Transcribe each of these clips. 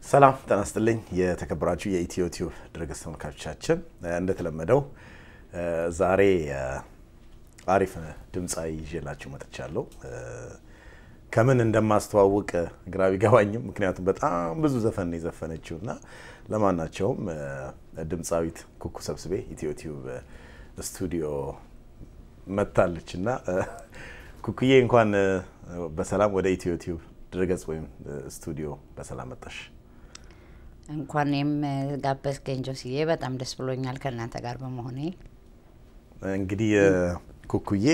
ሰላም ጤና ይስጥልኝ። የተከበራችሁ የኢትዮ ቲዩብ ድረገጽ ተመልካቾቻችን እንደተለመደው ዛሬ አሪፍ ድምፃዊ ይዤላችሁ መጥቻለሁ። ከምን እንደማስተዋውቅ ግራ ቢገባኝም ምክንያቱም በጣም ብዙ ዘፈን ነው የዘፈነችው እና ለማናቸውም ድምፃዊት ኩኩ ሰብስቤ ኢትዮ ቲዩብ ስቱዲዮ መጥታለች እና ኩኩዬ እንኳን በሰላም ወደ ኢትዮ ቲዩብ ድረገጽ ወይም ስቱዲዮ በሰላም መጣሽ። እንኳን እኔም ጋበዝከኝ ጆስዬ፣ በጣም ደስ ብሎኛል ከእናንተ ጋር በመሆኔ። እንግዲህ ኩኩዬ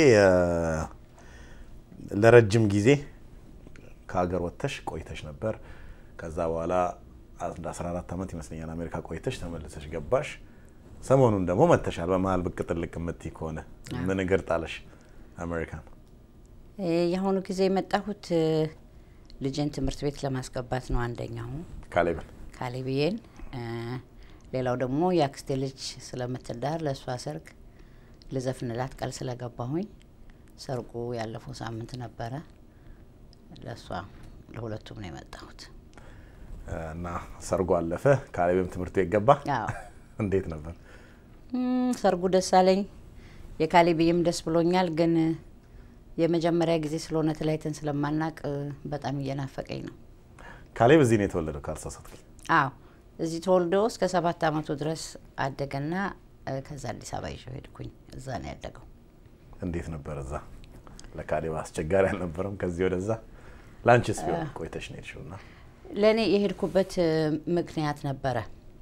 ለረጅም ጊዜ ከሀገር ወጥተሽ ቆይተሽ ነበር። ከዛ በኋላ 14 ዓመት ይመስለኛል አሜሪካ ቆይተሽ ተመልሰሽ ገባሽ። ሰሞኑን ደግሞ መጥተሻል። በመሀል ብቅ ጥልቅ የምትይ ከሆነ ምን እግር ጣለሽ አሜሪካን? የአሁኑ ጊዜ የመጣሁት ልጅን ትምህርት ቤት ለማስገባት ነው። አንደኛው ካሌብን ካሌብዬን፣ ሌላው ደግሞ የአክስቴ ልጅ ስለምትዳር ለእሷ ሰርግ ልዘፍንላት ቃል ስለገባሁኝ ሰርጉ ያለፈው ሳምንት ነበረ። ለእሷ ለሁለቱም ነው የመጣሁት እና ሰርጉ አለፈ። ካሌብም ትምህርት ቤት ገባ። አዎ እንዴት ነበር ሰርጉ? ደስ አለኝ። የካሌብዬም ደስ ብሎኛል። ግን የመጀመሪያ ጊዜ ስለሆነ ተለያይተን ስለማናቅ በጣም እየናፈቀኝ ነው። ካሌብ እዚህ ነው የተወለደው ካልተሳሳትኩኝ? አዎ እዚህ ተወልዶ እስከ ሰባት አመቱ ድረስ አደገና ከዛ አዲስ አበባ ይዤው ሄድኩኝ። እዛ ነው ያደገው። እንዴት ነበር እዛ? ለካሌብ አስቸጋሪ አልነበረም? ከዚህ ወደዛ ላንቺስ ቢሆን ቆይተሽ ነው የሄድሽው እና ለእኔ የሄድኩበት ምክንያት ነበረ።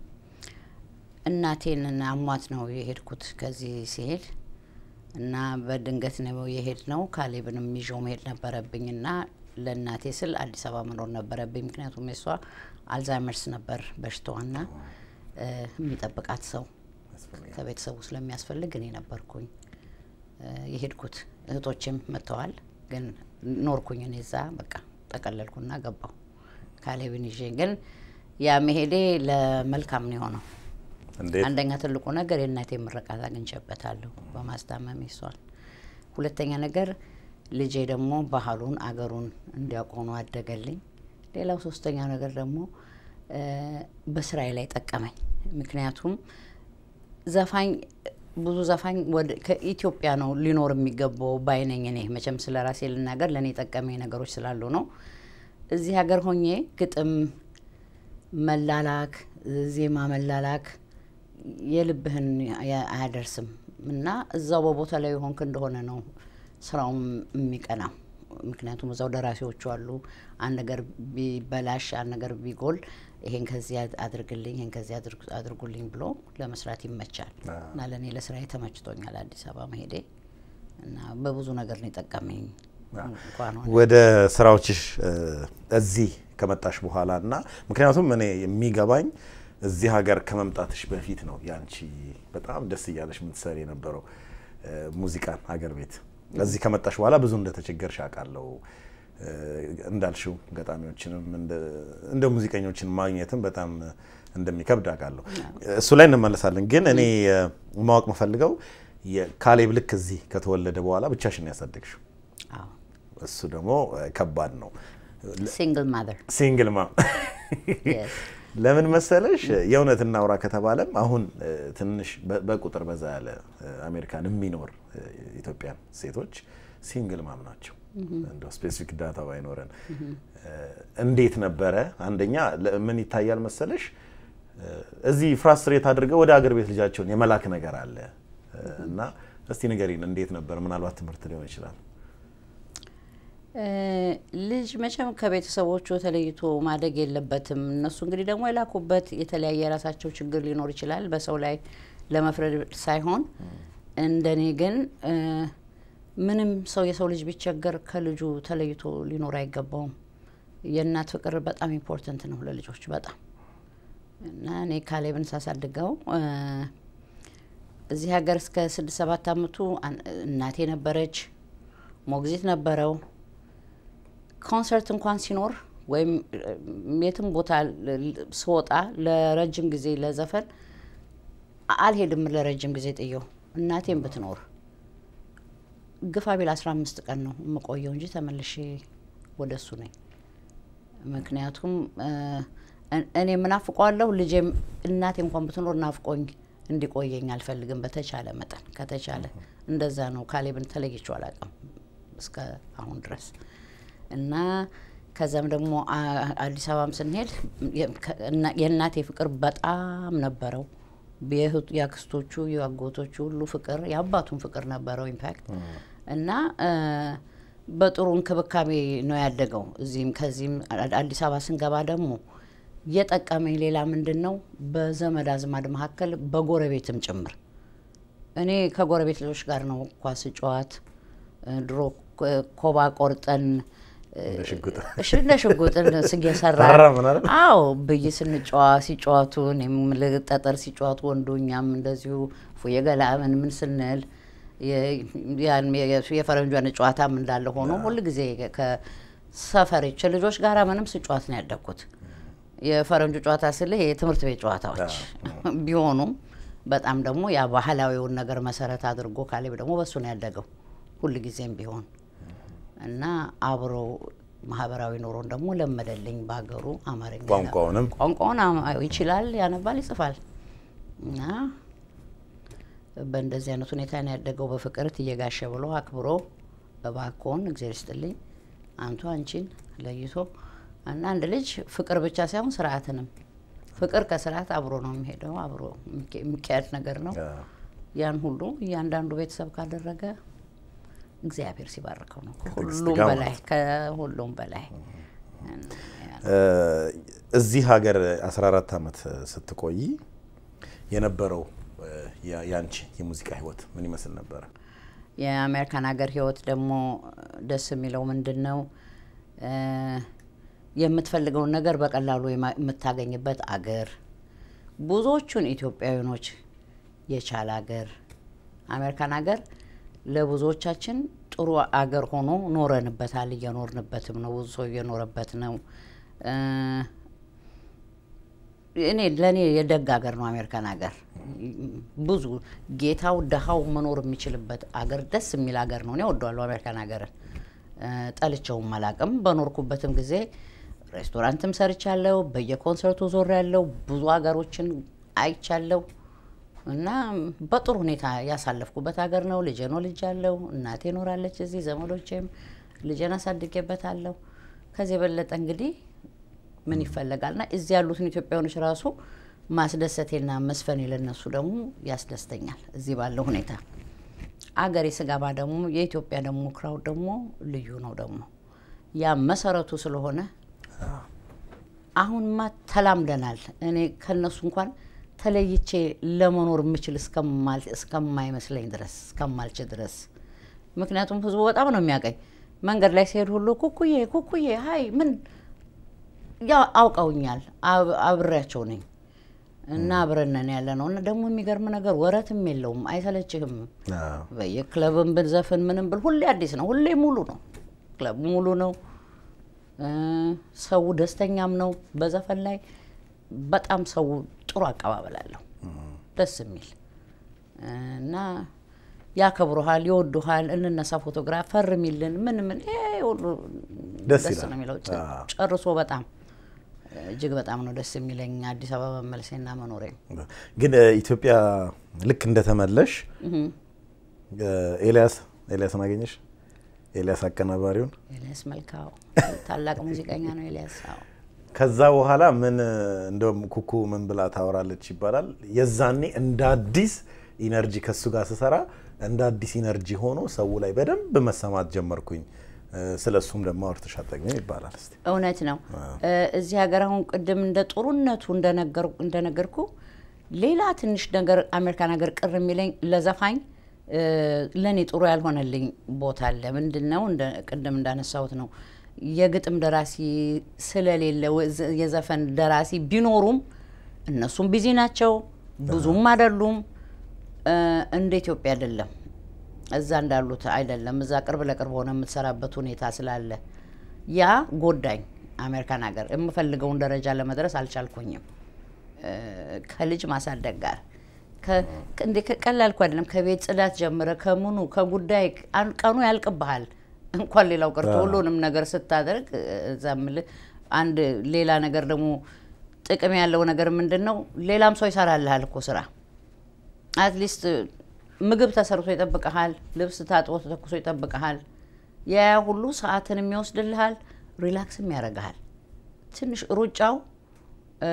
እናቴን አሟት ነው የሄድኩት ከዚህ ሲሄድ እና በድንገት ነው የሄድ ነው። ካሌብንም ይዤው መሄድ ነበረብኝ እና ለእናቴ ስል አዲስ አበባ መኖር ነበረብኝ። ምክንያቱም የሷ አልዛይመርስ ነበር በሽታዋና የሚጠብቃት ሰው ከቤተሰቡ ስለሚያስፈልግ እኔ ነበርኩኝ የሄድኩት። እህቶችም መጥተዋል፣ ግን ኖርኩኝ እኔ እዛ በቃ ጠቀለልኩና ገባሁ ካሌብን ይዤ። ግን ያ መሄዴ ለመልካም ነው የሆነው። እንዴት? አንደኛ ትልቁ ነገር የእናቴ ምርቃት አግኝቼበታለሁ በማስታመም ይሷል። ሁለተኛ ነገር ልጄ ደግሞ ባህሉን አገሩን እንዲያውቅ ሆኖ አደገልኝ። ሌላው ሶስተኛ ነገር ደግሞ በስራዬ ላይ ጠቀመኝ። ምክንያቱም ዘፋኝ ብዙ ዘፋኝ ከኢትዮጵያ ነው ሊኖር የሚገባው ባይነኝ። እኔ መቼም ስለ ራሴ ልናገር ለእኔ የጠቀመኝ ነገሮች ስላሉ ነው። እዚህ ሀገር ሆኜ ግጥም መላላክ፣ ዜማ መላላክ የልብህን አያደርስም እና እዛው በቦታ ላይ የሆንክ እንደሆነ ነው ስራውም የሚቀናው። ምክንያቱም እዛው ደራሲዎቹ አሉ። አንድ ነገር ቢበላሽ፣ አንድ ነገር ቢጎል ይሄን ከዚህ አድርግልኝ፣ ይሄን ከዚህ አድርጉልኝ ብሎ ለመስራት ይመቻል እና ለእኔ ለስራዬ ተመችቶኛል አዲስ አበባ መሄዴ እና በብዙ ነገር ነው የጠቀመኝ። እንኳን ሆነ ወደ ስራዎችሽ እዚህ ከመጣሽ በኋላ እና ምክንያቱም እኔ የሚገባኝ እዚህ ሀገር ከመምጣትሽ በፊት ነው ያንቺ በጣም ደስ እያለሽ የምትሰሪ የነበረው ሙዚቃን ሀገር ቤት። እዚህ ከመጣሽ በኋላ ብዙ እንደተቸገርሽ አውቃለሁ። እንዳልሽው ገጣሚዎችንም እንደ ሙዚቀኞችን ማግኘትም በጣም እንደሚከብድ አውቃለሁ። እሱ ላይ እንመለሳለን። ግን እኔ ማወቅ የምፈልገው ካሌብ ልክ እዚህ ከተወለደ በኋላ ብቻሽን ያሳደግሽው፣ አዎ እሱ ደግሞ ከባድ ነው። ሲንግል ማዘር ሲንግል ማም ለምን መሰለሽ፣ የእውነት እናውራ ከተባለም አሁን ትንሽ በቁጥር በዛ ያለ አሜሪካን የሚኖር ኢትዮጵያን ሴቶች ሲንግል ማም ናቸው። እንደው ስፔሲፊክ ዳታ ባይኖረን እንዴት ነበረ? አንደኛ ምን ይታያል መሰለሽ፣ እዚህ ፍራስትሬት አድርገው ወደ አገር ቤት ልጃቸውን የመላክ ነገር አለ እና እስቲ ንገሪን፣ እንዴት ነበር? ምናልባት ትምህርት ሊሆን ይችላል። ልጅ መቼም ከቤተሰቦቹ ተለይቶ ማደግ የለበትም። እነሱ እንግዲህ ደግሞ የላኩበት የተለያየ የራሳቸው ችግር ሊኖር ይችላል። በሰው ላይ ለመፍረድ ሳይሆን እንደኔ ግን ምንም ሰው የሰው ልጅ ቢቸገር ከልጁ ተለይቶ ሊኖር አይገባውም። የእናት ፍቅር በጣም ኢምፖርተንት ነው ለልጆች በጣም እና እኔ ካሌብን ሳሳድገው እዚህ ሀገር እስከ ስድስት ሰባት አመቱ እናቴ ነበረች፣ ሞግዚት ነበረው። ኮንሰርት እንኳን ሲኖር ወይም የትም ቦታ ስወጣ ለረጅም ጊዜ ለዘፈን አልሄድም። ለረጅም ጊዜ ጥየው እናቴም ብትኖር ግፋ ቢል አስራ አምስት ቀን ነው የምቆየው እንጂ ተመልሼ ወደ እሱ ነኝ። ምክንያቱም እን- እኔ ምናፍቀዋለሁ ልጄም እናቴ እንኳን ብትኖር ናፍቆኝ እንዲቆየኝ አልፈልግም። በተቻለ መጠን ከተቻለ እንደዛ ነው። ካሌብን ተለይቼው አላውቅም እስከ አሁን ድረስ እና ከዛም ደግሞ አ- አዲስ አበባም ስንሄድ የ- ከ- እና- የእናቴ ፍቅር በጣም ነበረው። የእህቱ- የአክስቶቹ የአጎቶቹ ሁሉ ፍቅር የአባቱን ፍቅር ነበረው ኢምፓክት እና እ፣ በጥሩ እንክብካቤ ነው ያደገው። እዚህም ከዚህም አ- አዲስ አበባ ስንገባ ደግሞ የጠቀመኝ ሌላ ምንድን ነው በዘመድ አዝማድ መካከል በጎረቤትም ጭምር እኔ ከጎረቤት ልጆች ጋር ነው ኳስ ጨዋት ድሮ ኮ- ኮባ ቆርጠን እ፣ እንደ ሽጉጥ እሺ እንደ ሽጉጥ እየሰራ ታራምን አይደል? አዎ ብይ ስንጫዋ ሲጫወቱ እኔም ልክ ጠጠር ሲጫወቱ ወንዱ እኛም እንደዚሁ ፉዬ ገላ ምን ምን ስንል የ- ያን የ- የፈረንጇን ጨዋታም እንዳለ ሆኖ ሁል ጊዜ ከሰፈሬች ልጆች ጋራ ምንም ስጫወት ነው ያደግኩት። የፈረንጁ ጨዋታ ስል የትምህርት ቤት ጨዋታዎች ቢሆኑም በጣም ደግሞ ያ ባህላዊውን ነገር መሰረት አድርጎ ካሌብ ደግሞ በሱ ነው ያደገው ሁል ጊዜም ቢሆን እና አብሮ ማህበራዊ ኑሮን ደግሞ ለመደልኝ በሀገሩ አማርኛ ቋንቋውንም ቋንቋውን አማ- ይችላል፣ ያነባል፣ ይጽፋል እና በእንደዚህ አይነት ሁኔታ ነው ያደገው። በፍቅር እየጋሸ ብሎ አክብሮ እባክዎን እግዜር ይስጥልኝ አንቱ አንቺን ለይቶ እና አንድ ልጅ ፍቅር ብቻ ሳይሆን ስርዓትንም ፍቅር ከስርዓት አብሮ ነው የሚሄደው፣ አብሮ የሚኬ- የሚካሄድ ነገር ነው። ያን ሁሉ እያንዳንዱ ቤተሰብ ካደረገ እግዚአብሔር ሲባርከው ነው ከትዕግስት ከሁሉም ጋር በላይ ማለት ከሁሉም በላይ እ፣ እዚህ ሀገር 14 ዓመት ስትቆይ የነበረው እ፣ ያ- ያንቺ የሙዚቃ ህይወት ምን ይመስል ነበረ? የአሜሪካን ሀገር ህይወት ደግሞ ደስ የሚለው ምንድን ነው? እ፣ የምትፈልገውን ነገር በቀላሉ የማ- የምታገኝበት አገር፣ ብዙዎቹን ኢትዮጵያውያኖች የቻለ አገር። አሜሪካን ሀገር ለብዙዎቻችን ጥሩ አገር ሆኖ ኖረንበታል፣ እየኖርንበትም ነው። ብዙ ሰው እየኖረበት ነው። እ፣ እኔ ለእኔ የደግ ሀገር ነው አሜሪካን ሀገር። ብዙ ጌታው ደሃው መኖር የሚችልበት አገር ደስ የሚል ሀገር ነው። እኔ ወደዋለሁ አሜሪካን ሀገርን እ፣ ጠልቼውም አላቅም። በኖርኩበትም ጊዜ ሬስቶራንትም ሰርቻለሁ፣ በየኮንሰርቱ ዞር ያለው ብዙ ሀገሮችን አይቻለሁ እና በጥሩ ሁኔታ ያሳለፍኩበት ሀገር ነው። ልጄን ወልጃለሁ፣ እናቴ ኖራለች እዚህ፣ ዘመዶቼም ልጄን አሳድጌበታለሁ። ከዚህ የበለጠ እንግዲህ ምን ይፈለጋል? ና እዚህ ያሉትን ኢትዮጵያውያኖች ራሱ ማስደሰቴና መስፈኔ ለነሱ ደግሞ ያስደስተኛል። እዚህ ባለው ሁኔታ አገሬ ስገባ ደግሞ የኢትዮጵያ ደግሞ ክራውድ ደግሞ ልዩ ነው። ደግሞ ያ መሰረቱ ስለሆነ አሁንማ ተላምደናል። እኔ ከነሱ እንኳን ተለይቼ ለመኖር የምችል እስከማል- እስከማይመስለኝ ድረስ እስከማልችል ድረስ ምክንያቱም ህዝቡ በጣም ነው የሚያቀኝ። መንገድ ላይ ሲሄድ ሁሉ ኩኩዬ ኩኩዬ ሀይ ምን ያ አውቀውኛል። አብ- አብሬያቸው ነኝ እና አብረነን ያለ ነው እና ደግሞ የሚገርም ነገር ወረትም የለውም፣ አይሰለችህም። አዎ። በየክለብም ብንዘፍን ምንም ብል ሁሌ አዲስ ነው፣ ሁሌ ሙሉ ነው። ክለቡ ሙሉ ነው። እ፣ ሰው ደስተኛም ነው። በዘፈን ላይ በጣም ሰው ጥሩ አቀባበል አለው፣ ደስ የሚል እና ያከብሩሃል፣ ይወዱሃል። እንነሳ ፎቶግራፍ ፈርሚልን ምን ምን ይሄ ሁሉ ደስ ደስ ይላል። ነው የሚለው አዎ። ጨርሶ በጣም እጅግ በጣም ነው ደስ የሚለኝ አዲስ አበባ መመለሴና መኖሬ። ግን እ፣ ኢትዮጵያ ልክ እንደተመለሽ እ፣ ኤልያስ ኤልያስን አገኘሽ? ኤልያስ አቀናባሪውን ኤልያስ መልካው ታላቅ ሙዚቀኛ ነው ኤልያስ። አዎ ከዛ በኋላ ምን እንደውም ኩኩ ምን ብላ ታወራለች ይባላል። የዛኔ እንደ አዲስ ኢነርጂ ከሱ ጋር ስሰራ እንደ አዲስ ኢነርጂ ሆኖ ሰው ላይ በደንብ መሰማት ጀመርኩኝ። ስለ እሱም ደግሞ አውርተሽ አጠግቢም ይባላል። እስቲ እውነት ነው። እ፣ እዚህ ሀገር አሁን ቅድም እንደ ጥሩነቱ እንደነገር- እንደነገርኩ ሌላ ትንሽ ነገር አሜሪካን ሀገር ቅር የሚለኝ ለዘፋኝ እ፣ ለእኔ ጥሩ ያልሆነልኝ ቦታ አለ። ምንድን ነው? እንደ ቅድም እንዳነሳሁት ነው የግጥም ደራሲ ስለሌለ ወ- የዘፈን ደራሲ ቢኖሩም እነሱም ቢዚ ናቸው፣ ብዙም አይደሉም። እ፣ እንደ ኢትዮጵያ አይደለም እዛ እንዳሉት አይደለም። እዛ ቅርብ ለቅርብ ሆነ የምትሰራበት ሁኔታ ስላለ ያ ጎዳኝ። አሜሪካን ሀገር የምፈልገውን ደረጃ ለመድረስ አልቻልኩኝም። እ፣ ከልጅ ማሳደግ ጋር ከ- እንዴ ቀላል እኮ አይደለም። ከቤት ጽዳት ጀምረ ከምኑ ከጉዳይ አን- ቀኑ ያልቅብሃል። እንኳን ሌላው ቀርቶ ሁሉንም ነገር ስታደርግ እዛ እምልህ አንድ ሌላ ነገር ደግሞ ጥቅም ያለው ነገር ምንድን ነው? ሌላም ሰው ይሰራልሃል እኮ ስራ አትሊስት ምግብ ተሰርቶ ይጠብቀሃል፣ ልብስ ታጥቦ ተተኩሶ ይጠብቀሃል። ያ ሁሉ ሰዓትን የሚወስድልሃል፣ ሪላክስም ያደርግሃል። ትንሽ ሩጫው እ፣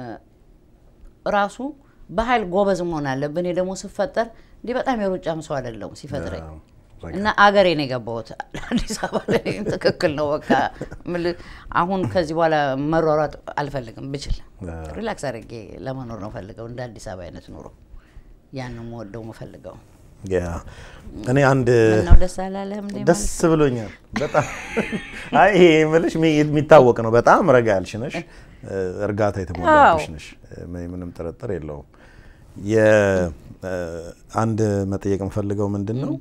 ራሱ በኃይል ጎበዝ መሆን አለብን። እኔ ደግሞ ስፈጠር እንዲህ በጣም የሩጫም ሰው አይደለሁም ሲፈጥረኝ እና አገሬ ነው የገባሁት አዲስ አበባ ላይ ትክክል ነው። በቃ ምል- አሁን ከዚህ በኋላ መሯሯጥ አልፈልግም። ብችል ሪላክስ አድርጌ ለመኖር ነው ፈልገው እንደ አዲስ አበባ አይነት ኑሮ ያን ነው የምወደው የምፈልገው። ያ እኔ አንድ ምነው ደስ አላለህም እንዴ? ደስ ብሎኛል በጣም አይ ይሄ የምልሽ የሚ- የሚታወቅ ነው። በጣም ረጋ ያልሽ ነሽ፣ እርጋታ የተሞላብሽ አዎ። ነሽ። ምን- ምንም ጥርጥር የለውም። የ- አንድ መጠየቅ የምፈልገው ምንድን ነው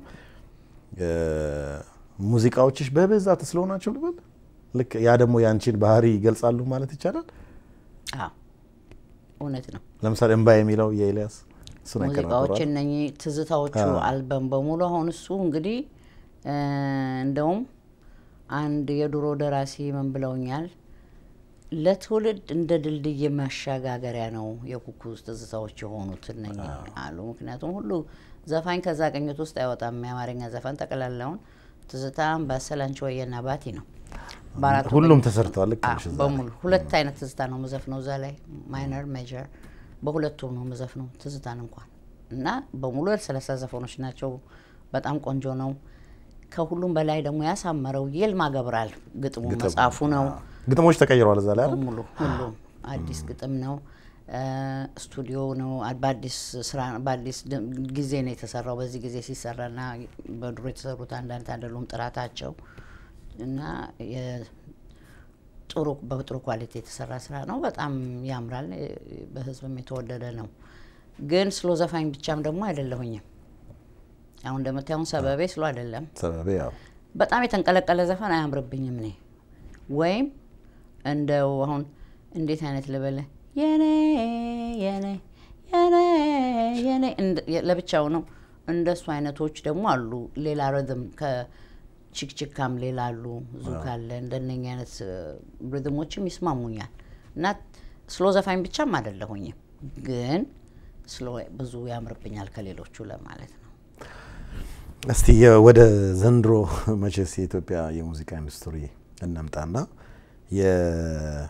ሙዚቃዎችሽ በብዛት ስለው ናቸው ልበል። ልክ ያ ደግሞ የአንቺን ባህሪ ይገልጻሉ ማለት ይቻላል። አዎ እውነት ነው። ለምሳሌ እምባ የሚለው የኤልያስ እሱን ሙዚቃዎች ያቀናብሯል። እነኚህ ትዝታዎቹ አልበም በሙሉ አሁን እሱ እንግዲህ እ፣ እንደውም አንድ የድሮ ደራሲ ምን ብለውኛል፣ ለትውልድ እንደ ድልድይ ማሸጋገሪያ ነው የኩኩ ትዝታዎች የሆኑት እነኚህ አሉ። ምክንያቱም ሁሉ ዘፋኝ ከዛ ቅኝት ውስጥ አይወጣም። የአማርኛ ዘፈን ጠቅላላውን ትዝታ፣ አምባሰል፣ አንቺ ወየና ባቲ ነው። በአራቱ ሁሉም ቅኝት ተሰርተዋል። ልክ አዎ፣ ነሽ እዛ ላይ። በሙሉ ሁለት አይነት ትዝታ ነው ምዘፍነው እዛ ላይ ማይነር ሜጀር በሁለቱም ነው ምዘፍነው ትዝታን እንኳን እና በሙሉ የሰላሳ ዘፈኖች ናቸው። በጣም ቆንጆ ነው። ከሁሉም በላይ ደግሞ ያሳመረው ይልማ ገብረአል ግጥሙ መጽሐፉ ነው። ግጥሞች ተቀይረዋል እዛ ላይ አይደል? በሙሉ ሁሉም አዲስ ግጥም ነው። እ፣ ስቱዲዮ ነው። አ- በአዲስ ስራ በአዲስ ድ- ጊዜ ነው የተሰራው። በዚህ ጊዜ ሲሰራና በድሮ የተሰሩት አንዳንድ አይደሉም ጥራታቸው እና የ- ጥሩ በጥሩ ኳሊቲ የተሰራ ስራ ነው። በጣም ያምራል። እ፣ በህዝብም የተወደደ ነው። ግን ስሎ ዘፋኝ ብቻም ደግሞ አይደለሁኝም። አሁን እንደምታየውን ሰበቤ ስሎ አይደለም። ሰበቤ ያው በጣም የተንቀለቀለ ዘፈን አያምርብኝም እኔ ወይም እንደው አሁን እንዴት አይነት ልበለ የኔ የኔ የኔ የኔ እንደ- የ- ለብቻው ነው። እንደሱ አይነቶች ደግሞ አሉ። ሌላ ሪዝም ከችክችካም ሌላ አሉ። ዙክ አለ። እንደነኛ አይነት ሪዝሞችም ይስማሙኛል እና ስሎ ዘፋኝ ብቻም አይደለሁኝም፣ ግን ስሎ ብዙ ያምርብኛል ከሌሎቹ ለማለት ነው። እስቲ የ- ወደ ዘንድሮ መቼስ የኢትዮጵያ የሙዚቃ ኢንዱስትሪ እንምጣና የ-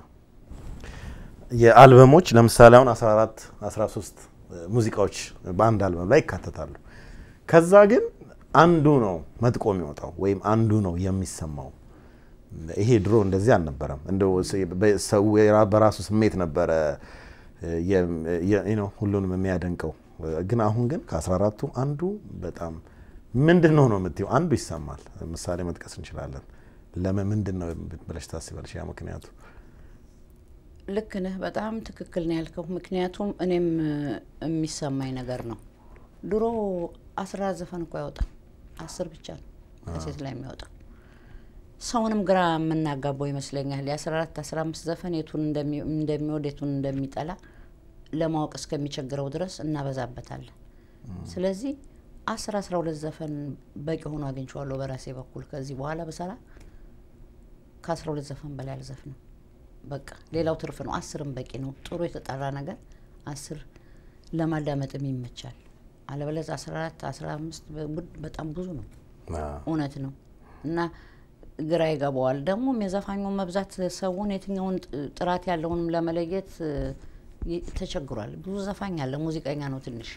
የአልበሞች ለምሳሌ አሁን 14 13 ሙዚቃዎች በአንድ አልበም ላይ ይካተታሉ። ከዛ ግን አንዱ ነው መጥቆ የሚወጣው ወይም አንዱ ነው የሚሰማው። ይሄ ድሮ እንደዚህ አልነበረም። እንደው ስ- በ- ሰው የራ- በራሱ ስሜት ነበረ የ- የ- ነው ሁሉንም የሚያደንቀው። ግን አሁን ግን ከ14ቱ አንዱ በጣም ምንድን ነው ነው የምትይው አንዱ ይሰማል። ምሳሌ መጥቀስ እንችላለን። ለምን ምንድን ነው ብለሽ ታስባለሽ? ያ ምክንያቱ ልክ ነህ። በጣም ትክክል ነው ያልከው። ምክንያቱም እኔም እ፣ የሚሰማኝ ነገር ነው። ድሮ አስራ ዘፈን እኮ አይወጣም፣ አስር ብቻ ነው ከሴት ላይ የሚወጣው። ሰውንም ግራ የምናጋባው ይመስለኛል። የአስራ አራት አስራ አምስት ዘፈን የቱን እንደሚ- እንደሚወድ የቱን እንደሚጠላ ለማወቅ እስከሚቸግረው ድረስ እናበዛበታለን። ስለዚህ አስር አስራ ሁለት ዘፈን በቂ ሆኖ አግኝቼዋለሁ በራሴ በኩል። ከዚህ በኋላ በሰራ ከአስራ ሁለት ዘፈን በላይ አልዘፍንም። በቃ ሌላው ትርፍ ነው። አስርም በቂ ነው። ጥሩ የተጠራ ነገር አስር ለማዳመጥም ይመቻል። አለበለዚያ አስራ አራት አስራ አምስት በጣም ብዙ ነው። እውነት ነው እና ግራ ይገባዋል። ደግሞም የዘፋኙን መብዛት ሰውን የትኛውን ጥ- ጥራት ያለውንም ለመለየት እ፣ ይ- ተቸግሯል። ብዙ ዘፋኝ አለ፣ ሙዚቀኛ ነው ትንሽ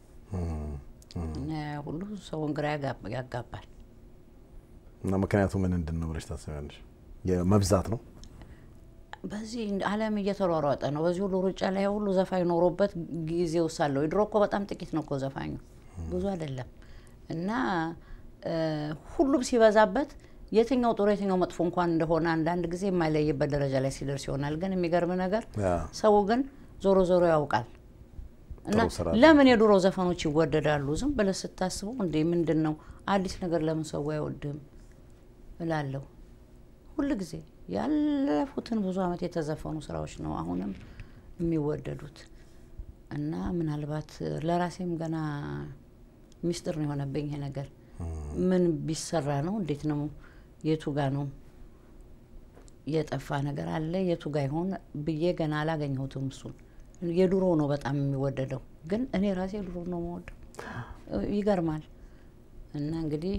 እና ያ ሁሉ ሰውን ግራ ያጋ- ያጋባል። እና ምክንያቱ ምን ምንድን ነው ብለሽ ታስቢያለሽ? የመብዛት ነው። በዚህ እንደ ዓለም እየተሯሯጠ ነው። በዚህ ሁሉ ሩጫ ላይ ሁሉ ዘፋኝ ኖሮበት ጊዜው ሳለው ድሮ እኮ በጣም ጥቂት ነው እኮ ዘፋኙ ብዙ አይደለም። እና እ፣ ሁሉም ሲበዛበት የትኛው ጥሩ የትኛው መጥፎ እንኳን እንደሆነ አንዳንድ ጊዜ የማይለይበት ደረጃ ላይ ሲደርስ ይሆናል። ግን የሚገርም ነገር ያ ሰው ግን ዞሮ ዞሮ ያውቃል። እና ጥሩ ስራ ለምን የድሮ ዘፈኖች ይወደዳሉ? ዝም ብለህ ስታስበው እንዴ ምንድን ነው አዲስ ነገር ለምን ሰው አይወድም እላለሁ። ሁል ጊዜ ያለፉትን ብዙ ዓመት የተዘፈኑ ስራዎች ነው አሁንም የሚወደዱት እና ምናልባት ለራሴም ገና ሚስጥር ነው የሆነብኝ ይሄ ነገር። ምን ቢሰራ ነው? እንዴት ነው? የቱ ጋ ነው የጠፋ ነገር አለ የቱ ጋ ይሆን ብዬ ገና አላገኘሁትም። እሱን የድሮ ነው በጣም የሚወደደው፣ ግን እኔ ራሴ ድሮ ነው የምወደው። ይገርማል። እና እንግዲህ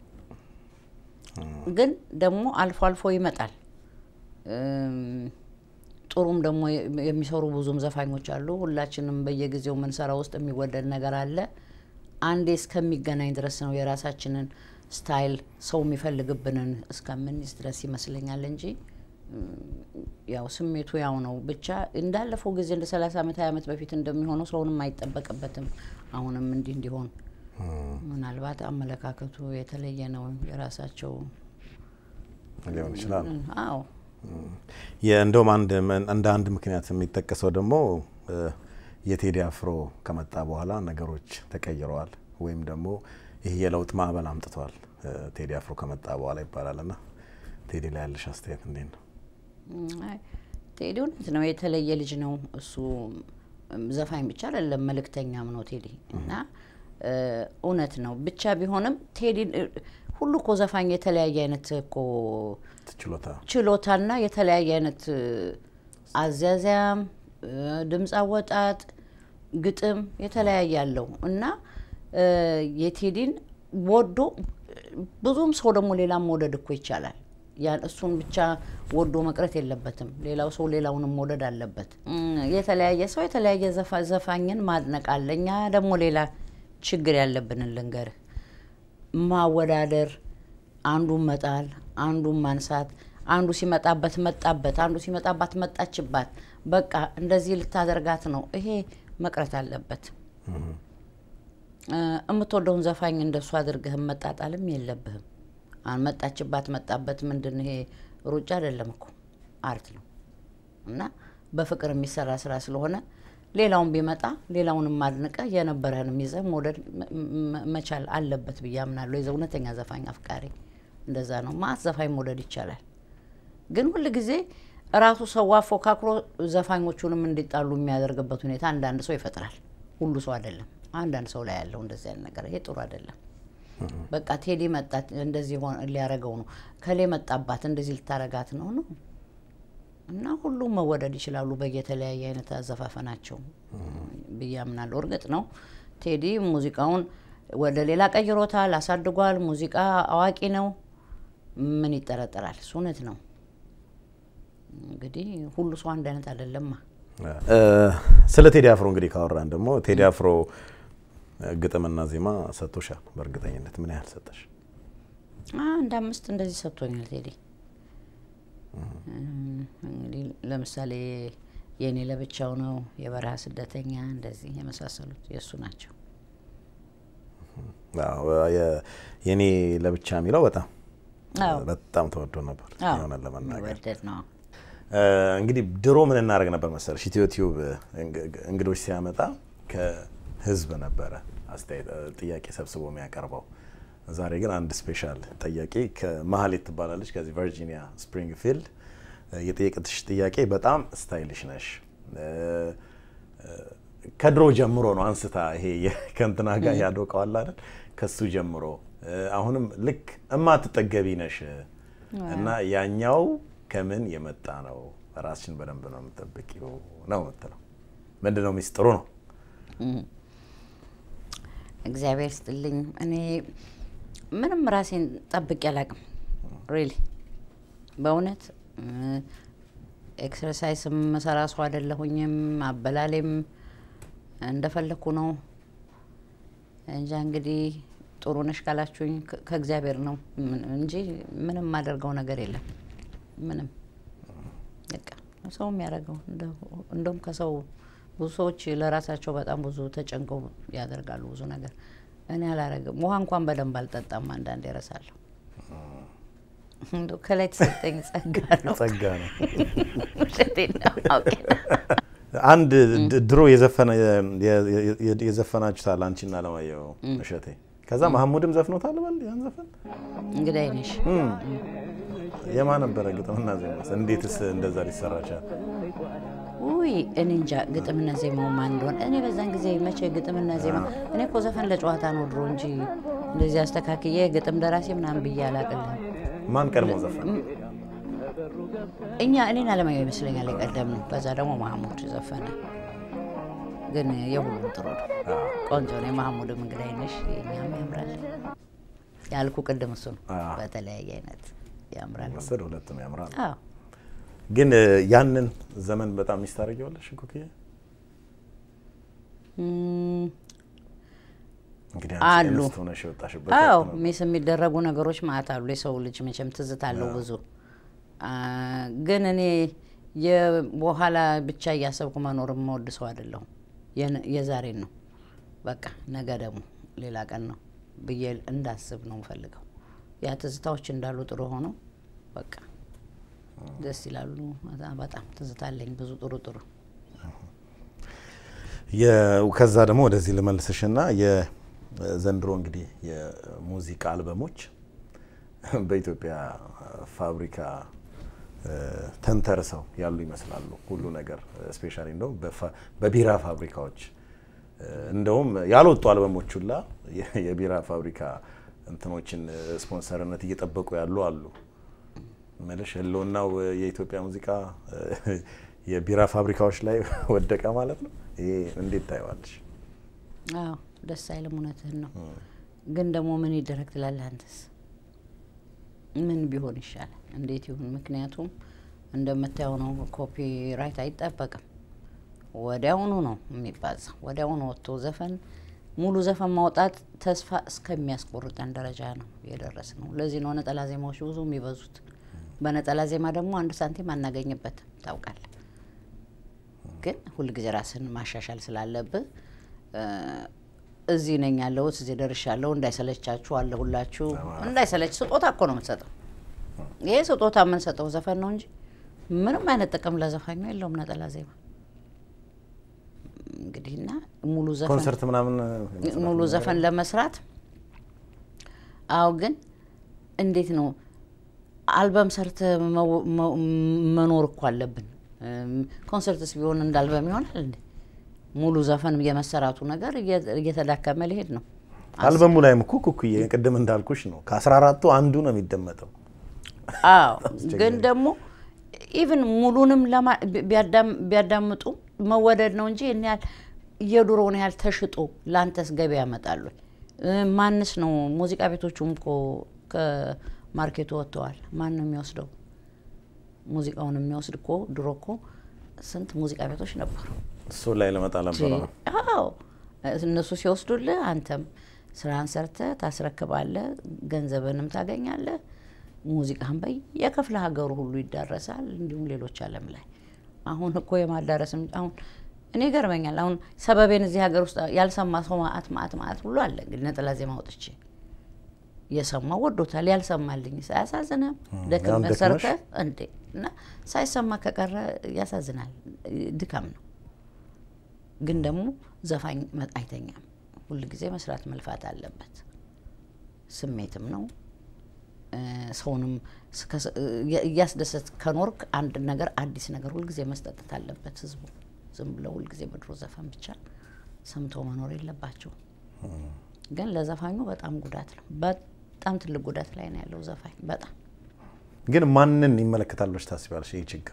ግን ደግሞ አልፎ አልፎ ይመጣል። ጥሩም ደግሞ የሚሰሩ ብዙም ዘፋኞች አሉ። ሁላችንም በየጊዜው የምንሰራ ውስጥ የሚወደድ ነገር አለ። አንዴ እስከሚገናኝ ድረስ ነው የራሳችንን ስታይል ሰው የሚፈልግብንን እስከምንይዝ ድረስ ይመስለኛል እንጂ ያው ስሜቱ ያው ነው። ብቻ እንዳለፈው ጊዜ እንደ ሰላሳ ዓመት ሀያ ዓመት በፊት እንደሚሆነው ሰውንም አይጠበቅበትም። አሁንም እንዲህ እንዲሆን ምናልባት አመለካከቱ የተለየ ነው የራሳቸው ሊሆን ይችላል። አዎ እንደውም አንድ እንደ አንድ ምክንያት የሚጠቀሰው ደግሞ የቴዲ አፍሮ ከመጣ በኋላ ነገሮች ተቀይረዋል ወይም ደግሞ ይህ የለውጥ ማዕበል አምጥተዋል ቴዲ አፍሮ ከመጣ በኋላ ይባላል። እና ቴዲ ላይ ያለሽ አስተያየት እንዴት ነው? ቴዲ እውነት ነው የተለየ ልጅ ነው። እሱ ዘፋኝ ብቻ አይደለም መልእክተኛም ነው ቴዲ እና እውነት ነው ብቻ ቢሆንም ቴዲ ሁሉ እኮ ዘፋኝ የተለያየ አይነት እኮ ችሎታ ችሎታና የተለያየ አይነት አዛዚያም፣ ድምፅ አወጣጥ፣ ግጥም የተለያየ አለው እና የቴዲን ወዶ ብዙም ሰው ደግሞ ሌላም መውደድ እኮ ይቻላል። ያን እሱን ብቻ ወዶ መቅረት የለበትም። ሌላው ሰው ሌላውንም መውደድ አለበት። የተለያየ ሰው የተለያየ ዘፋኝን ማድነቅ አለ። እኛ ደግሞ ሌላ ችግር ያለብንን ልንገርህ፣ ማወዳደር፣ አንዱን መጣል፣ አንዱን ማንሳት፣ አንዱ ሲመጣበት መጣበት፣ አንዱ ሲመጣባት መጣችባት፣ በቃ እንደዚህ ልታደርጋት ነው። ይሄ መቅረት አለበት። የምትወደውን ዘፋኝ እንደሱ አድርገህ መጣጣልም የለብህም። መጣችባት መጣበት ምንድን ይሄ ሩጫ አይደለም እኮ አርት ነው እና በፍቅር የሚሰራ ስራ ስለሆነ ሌላውን ቢመጣ ሌላውንም አድንቀ የነበረህንም ይዘህ መውደድ መቻል አለበት ብዬ አምናለሁ። የዘ እውነተኛ ዘፋኝ አፍቃሪ እንደዛ ነው። ማት ዘፋኝ መውደድ ይቻላል፣ ግን ሁል ጊዜ ራሱ ሰው አፎካክሮ ዘፋኞቹንም እንዲጣሉ የሚያደርግበት ሁኔታ አንዳንድ ሰው ይፈጥራል። ሁሉ ሰው አይደለም፣ አንዳንድ ሰው ላይ ያለው እንደዚህ አይነት ነገር ይሄ ጥሩ አይደለም። በቃ ቴዲ መጣ እንደዚህ ሊያረገው ነው፣ ከሌ መጣባት እንደዚህ ልታረጋት ነው ነው እና ሁሉም መወደድ ይችላሉ በየተለያየ አይነት አዘፋፈናቸው ብዬ አምናለሁ። እርግጥ ነው ቴዲ ሙዚቃውን ወደ ሌላ ቀይሮታል፣ አሳድጓል። ሙዚቃ አዋቂ ነው፣ ምን ይጠረጠራል? እሱ እውነት ነው። እንግዲህ ሁሉ ሰው አንድ አይነት አይደለማ። ስለ ቴዲ አፍሮ እንግዲህ ካወራን ደግሞ ቴዲ አፍሮ ግጥምና ዜማ ሰጥቶሻል። በእርግጠኝነት ምን ያህል ሰጠሽ? አንድ አምስት እንደዚህ ሰጥቶኛል ቴዲ። እንግዲህ ለምሳሌ የእኔ ለብቻው ነው፣ የበረሃ ስደተኛ፣ እንደዚህ የመሳሰሉት የእሱ ናቸው። የእኔ ለብቻ የሚለው በጣም አዎ። በጣም ተወዶ ነበር አዎ፣ የሆነን ለመናገር ወደድ ነው። እንግዲህ ድሮ ምን እናደርግ ነበር መሰለሽ ኢትዮ ቲዩብ እንግዶች ሲያመጣ ከህዝብ ነበረ አስተያየት ጥያቄ ሰብስቦ የሚያቀርበው። ዛሬ ግን አንድ ስፔሻል ጠያቂ ከመሀሌት ትባላለች ከዚህ ቨርጂኒያ ስፕሪንግፊልድ የጠየቅትሽ ጥያቄ በጣም ስታይልሽ ነሽ። ከድሮ ጀምሮ ነው አንስታ ይሄ ከእንትና ጋር ያዶቀዋል አይደል ከሱ ጀምሮ አሁንም ልክ እማትጠገቢ ነሽ እና ያኛው ከምን የመጣ ነው? ራስሽን በደንብ ነው የምጠብቂው ነው የምትለው። ምንድን ነው ሚስጥሩ ነው? እግዚአብሔር ስጥልኝ። እኔ ምንም ራሴን ጠብቄ አላቅም። ሪሊ በእውነት ኤክሰርሳይስ መሰራ ሰው አይደለሁኝም። አበላሌም እንደፈለግኩ ነው እንጃ። እንግዲህ ጥሩ ነሽ ካላችሁኝ ከ- ከእግዚአብሔር ነው ምን- እንጂ ምንም የማደርገው ነገር የለም። ምንም በቃ ሰው የሚያደርገው እንደውም ከሰው ብዙ ሰዎች ለራሳቸው በጣም ብዙ ተጨንቀው ያደርጋሉ ብዙ ነገር። እኔ አላረግም። ውሃ እንኳን በደንብ አልጠጣም። አንዳንድ ይረሳለሁ። እንደው ከላይ የተሰጠኝ ጸጋ ነው። ጸጋ ነው። ውሸቴን ነው አውቄ ነው። አንድ ድ- ድሮ የዘፈነ የ- የ- የዘፈናችሁታል አንቺና አለማየሁ እሸቴ። ከዛ መሐሙድም ዘፍኖታል በል ያን ዘፈን እንግዳይ ነሽ የማ ነበረ ግጥምና ዜማ? እንዴትስ እንደዛ ሊሰራ ቻለ? ውይ እኔ እንጃ ግጥምና ዜማው ማን እንደሆነ እኔ በዛን ጊዜ መቼ ግጥምና ዜማ እኔ እኮ ዘፈን ለጨዋታ ነው ድሮ እንጂ እንደዚህ አስተካክዬ ግጥም ደራሲ ምናምን ብዬ አላቅልህም። ማን ቀድሞ ዘፈነ? እኛ እኔን አለማየሁ ይመስለኛል የቀደም ነው። ከዛ ደግሞ ማህሙድ ዘፈነ። ግን የሁሉም ጥሩ ነው፣ ቆንጆ ነው። የማህሙድም እንግዳይ ነሽ፣ የኛም ያምራል ያልኩ ቅድም እሱ ነው። አዎ። በተለያየ አይነት ያምራል። ወሰድ ሁለቱም ያምራል። አዎ ግን እ፣ ያንን ዘመን በጣም ሚስ ታደርጊዋለሽ ኩክዬ? እም፣ እንግዲህ አሉ። አንቺ እንስት ሆነሽ የወጣሽበት አዎ ወቅት ነው። ሚስ የሚደረጉ ነገሮች ማለት አሉ። የሰው ልጅ መቼም ትዝታ አለው ብዙ አ፣ ግን እኔ የበኋላ ብቻ እያሰብኩ መኖር የምወድ ሰው አይደለሁም። የነ- የዛሬን ነው በቃ ነገ ደግሞ ሌላ ቀን ነው ብዬ እንዳስብ ነው የምፈልገው። ያ ትዝታዎች እንዳሉ ጥሩ ሆነው በቃ ደስ ይላሉ። በጣም- በጣም ትዝታ አለኝ ብዙ ጥሩ ጥሩ የ- ከዛ ደግሞ ወደዚህ ልመልስሽና የዘንድሮ እንግዲህ የሙዚቃ አልበሞች በኢትዮጵያ ፋብሪካ እ፣ ተንተርሰው ያሉ ይመስላሉ። ሁሉ ነገር ስፔሻሊ እንደውም በፋ- በቢራ ፋብሪካዎች እ፣ እንደውም ያልወጡ አልበሞች ሁላ የ- የቢራ ፋብሪካ እንትኖችን እ፣ ስፖንሰርነት እየጠበቁ ያሉ አሉ። መልሽ ህልውናው የኢትዮጵያ ሙዚቃ እ፣ የቢራ ፋብሪካዎች ላይ ወደቀ ማለት ነው። ይሄ እንዴት ታየዋለሽ? አዎ ደስ አይልም። እውነትህን ነው። ግን ደግሞ ምን ይደረግ ትላለህ አንተስ? ምን ቢሆን ይሻላል? እንዴት ይሁን? ምክንያቱም እንደምታየው ነው፣ ኮፒራይት አይጠበቅም። ወዲያውኑ ነው የሚባዛው። ወዲያውኑ ወጥቶ ዘፈን ሙሉ ዘፈን ማውጣት ተስፋ እስከሚያስቆርጠን ደረጃ ነው የደረስ ነው። ለዚህ ነው ነጠላ ዜማዎች ብዙ የሚበዙት። በነጠላ ዜማ ደግሞ አንድ ሳንቲም አናገኝበትም ታውቃለህ። ግን ሁልጊዜ ራስን ማሻሻል ስላለብህ እ፣ እዚህ ነኝ ያለሁት እዚህ ደርሻለሁ፣ እንዳይሰለቻችሁ አለሁላችሁ። እንዳይሰለች ስጦታ እኮ ነው የምትሰጠው። ይሄ ስጦታ የምንሰጠው ዘፈን ነው እንጂ ምንም አይነት ጥቅም ለዘፋኙ የለውም። ነጠላ ዜማ እንግዲህና ሙሉ ዘፈን ኮንሰርት ምናምን ሙሉ ዘፈን ለመስራት አዎ። ግን እንዴት ነው አልበም ሰርተ መው- መው- መኖር እኮ አለብን። እም፣ ኮንሰርትስ ቢሆን እንደ አልበም ይሆናል እንዴ? ሙሉ ዘፈን የመሰራቱ ነገር እየ- እየተዳከመ ሊሄድ ነው። አልበሙ ላይም እኮ ኩኩዬ ቅድም እንዳልኩሽ ነው ከአስራ አራቱ አንዱ ነው የሚደመጠው። አዎ ግን ደግሞ ኢቭን ሙሉንም ለማ- ቢያዳም- ቢያዳምጡ መወደድ ነው እንጂ እኔ ያህል የድሮውን ያህል ተሽጦ ለአንተስ ገቢ ያመጣሉ? እ፣ ማንስ ነው? ሙዚቃ ቤቶቹም እኮ ከማርኬቱ ወጥተዋል። ማን ነው የሚወስደው? ሙዚቃውን የሚወስድ እኮ ድሮ እኮ ስንት ሙዚቃ ቤቶች ነበሩ። እሱ ላይ ለመጣ ነበረ ነው። አዎ እነሱ ሲወስዱልህ አንተም ስራን ሰርተህ ታስረክባለህ፣ ገንዘብንም ታገኛለህ። ሙዚቃን በየክፍለ ሀገሩ ሁሉ ይዳረሳል። እንዲሁም ሌሎች ዓለም ላይ አሁን እኮ የማዳረስም አሁን እኔ ይገርመኛል። አሁን ሰበቤን እዚህ ሀገር ውስጥ ያልሰማ ሰው ማአት ማአት ማአት ሁሉ አለ። እንግዲህ ነጠላ ዜማ አውጥቼ የሰማው ወዶታል፣ ያልሰማልኝ ሳያሳዝንም ያም ደክመህ ደክመሽ? ሰርተህ እንዴ እና ሳይሰማ ከቀረ ያሳዝናል። ድካም ነው። ግን ደግሞ ዘፋኝ መ- አይተኛም። ሁል ጊዜ መስራት መልፋት አለበት። ስሜትም ነው እ፣ ሰውንም እስከ- እያ- እያስደሰት ከኖርክ አንድ ነገር አዲስ ነገር ሁልጊዜ መስጠት አለበት ህዝቡ። ዝም ብለው ሁልጊዜ በድሮ ዘፈን ብቻ ሰምተው መኖር የለባቸው። ግን ለዘፋኙ በጣም ጉዳት ነው። በጣም ትልቅ ጉዳት ላይ ነው ያለው ዘፋኝ በጣም ግን ማንን ይመለከታል ብለሽ ታስቢያለሽ? ይህ ችግር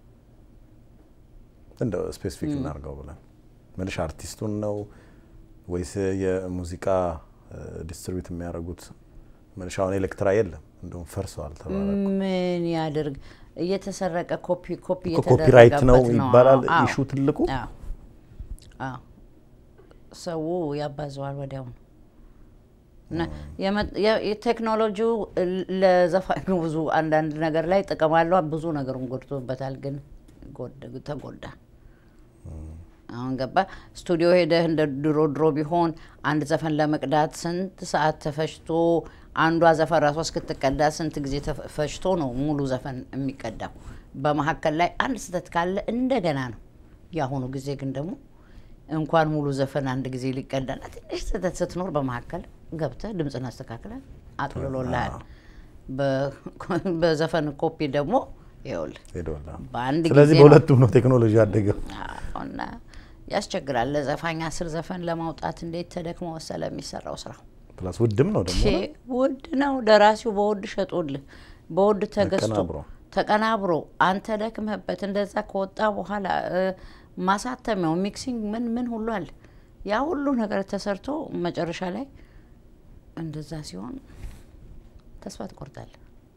እንደው ስፔሲፊክ እናድርገው ብለን መልሽ አርቲስቱን ነው ወይስ የሙዚቃ ዲስትሪቢዩት የሚያደርጉት? መልሽ አሁን ኤሌክትራ የለም እንደውም ፈርሰዋል ተባለ። ምን ያደርግ እየተሰረቀ ኮፒ ኮፒ እኮ ኮፒራይት ነው እየተደረገበት ይባላል አዎ። ኢሹ ትልቁ። አዎ አዎ ሰው ያባዘዋል ወዲያው ነው እና የመ- የ- የቴክኖሎጂው ለዘፋኙ ብዙ አንዳንድ ነገር ላይ ጥቅም አለው፣ ብዙ ነገሩን ጎድቶበታል። ግን ጎድ- ተጎዳ። አሁን ገባ ስቱዲዮ ሄደህ እንደ ድሮ ድሮ ቢሆን አንድ ዘፈን ለመቅዳት ስንት ሰዓት ተፈጅቶ አንዷ ዘፈን ራሷ እስክትቀዳ ስንት ጊዜ ተፈጅቶ ነው ሙሉ ዘፈን የሚቀዳው። በመሀከል ላይ አንድ ስህተት ካለ እንደገና ነው። የአሁኑ ጊዜ ግን ደግሞ እንኳን ሙሉ ዘፈን አንድ ጊዜ ሊቀዳና ትንሽ ስህተት ስትኖር በመሀከል ገብተህ ድምፅን አስተካክለን አጥልሎልሃል። በ- በዘፈን ኮፒ ደግሞ ይኸውልህ ሄደዋል። በአንድ ስለዚህ ጊዜ ነው በሁለቱም ነው ቴክኖሎጂ ያደገው። አዎ፣ እና ያስቸግራል። ለዘፋኝ አስር ዘፈን ለማውጣት እንዴት ተደክሞ መሰለ የሚሰራው ስራ። ፕላስ ውድም ነው ደግሞ ቼ ውድ ነው። ደራሲው በውድ ሸጦልህ በውድ ተገዝቶ አቀናብሮ። ተቀናብሮ አንተ ደክመህበት እንደዛ ከወጣ በኋላ እ፣ ማሳተሚያው ሚክሲንግ ምን ምን ሁሉ አለ። ያ ሁሉ ነገር ተሰርቶ መጨረሻ ላይ እንደዛ ሲሆን ተስፋ ትቆርጣለህ።